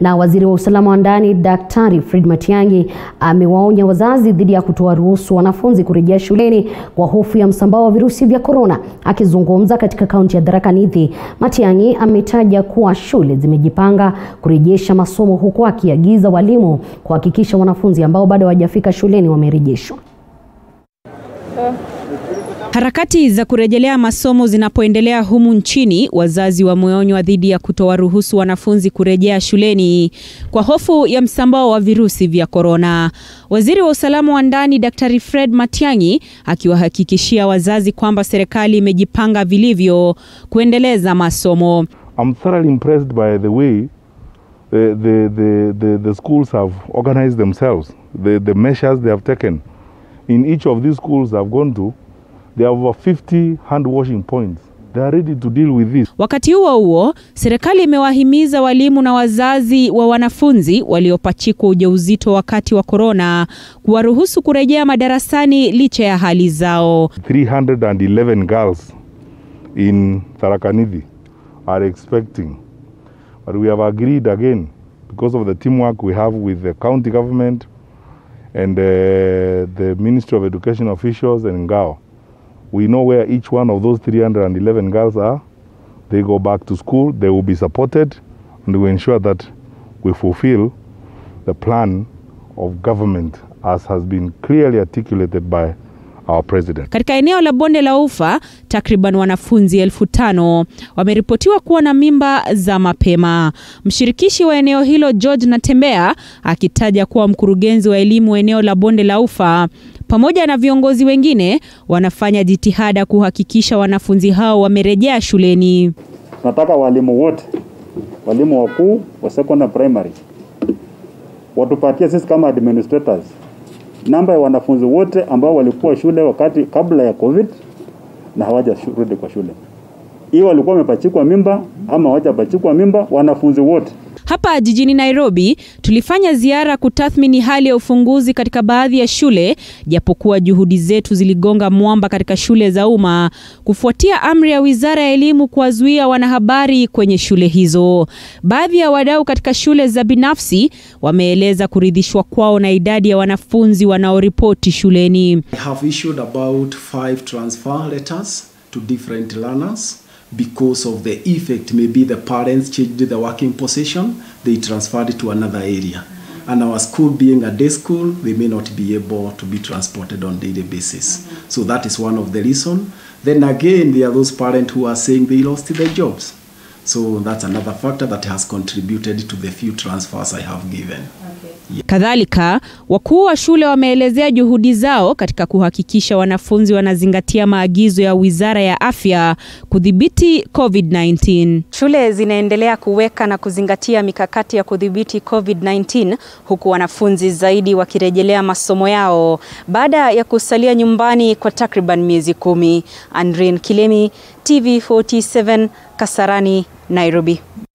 Na waziri wa usalama wa ndani Daktari Fred Matiang'i amewaonya wazazi dhidi ya kutoa ruhusu wanafunzi kurejea shuleni kwa hofu ya msambao wa virusi vya korona. Akizungumza katika kaunti ya Tharaka Nithi, Matiang'i ametaja kuwa shule zimejipanga kurejesha masomo huku akiagiza walimu kuhakikisha wanafunzi ambao bado hawajafika shuleni wamerejeshwa. Harakati za kurejelea masomo zinapoendelea humu nchini, wazazi wameonywa dhidi ya kutowaruhusu wanafunzi kurejea shuleni kwa hofu ya msambao wa virusi vya korona. Waziri wa usalama wa ndani Daktari Fred Matiang'i akiwahakikishia wazazi kwamba serikali imejipanga vilivyo kuendeleza masomo. I'm thoroughly impressed by the way the, the, the, the, the schools have organized themselves, the, the measures they have taken. In each of these schools I've gone to, There are over 50 hand washing points. They are ready to deal with this. Wakati huo huo, serikali imewahimiza walimu na wazazi wa wanafunzi waliopachikwa ujauzito wakati wa korona kuwaruhusu kurejea madarasani licha ya hali zao. 311 girls in Tharaka Nithi are expecting. But we have agreed again because of the teamwork we have with the county government and uh, the Ministry of Education officials and Ngao. We know where each one of those 311 girls are. They go back to school, they will be supported, and we ensure that we fulfill the plan of government as has been clearly articulated by our president. Katika eneo la bonde la Ufa, takriban wanafunzi elfu tano wameripotiwa kuwa na mimba za mapema. Mshirikishi wa eneo hilo George Natembea akitaja kuwa mkurugenzi wa elimu eneo la bonde la Ufa pamoja na viongozi wengine wanafanya jitihada kuhakikisha wanafunzi hao wamerejea shuleni. Tunataka walimu wote, walimu wakuu wa secondary primary, watupatie sisi kama administrators namba ya wanafunzi wote ambao walikuwa shule wakati kabla ya COVID na hawajarudi kwa shule, hiyo walikuwa wamepachikwa mimba ama hawajapachikwa mimba, wanafunzi wote hapa jijini Nairobi tulifanya ziara kutathmini hali ya ufunguzi katika baadhi ya shule, japokuwa juhudi zetu ziligonga mwamba katika shule za umma kufuatia amri ya Wizara ya Elimu kuwazuia wanahabari kwenye shule hizo. Baadhi ya wadau katika shule za binafsi wameeleza kuridhishwa kwao na idadi ya wanafunzi wanaoripoti shuleni. I have issued about five transfer letters to different learners because of the effect maybe the parents changed the working position they transferred it to another area and our school being a day school they may not be able to be transported on daily basis so that is one of the reason then again there are those parents who are saying they lost their jobs so that's another factor that has contributed to the few transfers i have given Kadhalika, wakuu wa shule wameelezea juhudi zao katika kuhakikisha wanafunzi wanazingatia maagizo ya Wizara ya Afya kudhibiti COVID-19. Shule zinaendelea kuweka na kuzingatia mikakati ya kudhibiti COVID-19 huku wanafunzi zaidi wakirejelea masomo yao baada ya kusalia nyumbani kwa takriban miezi kumi. Andrin Kilemi, TV47, Kasarani, Nairobi.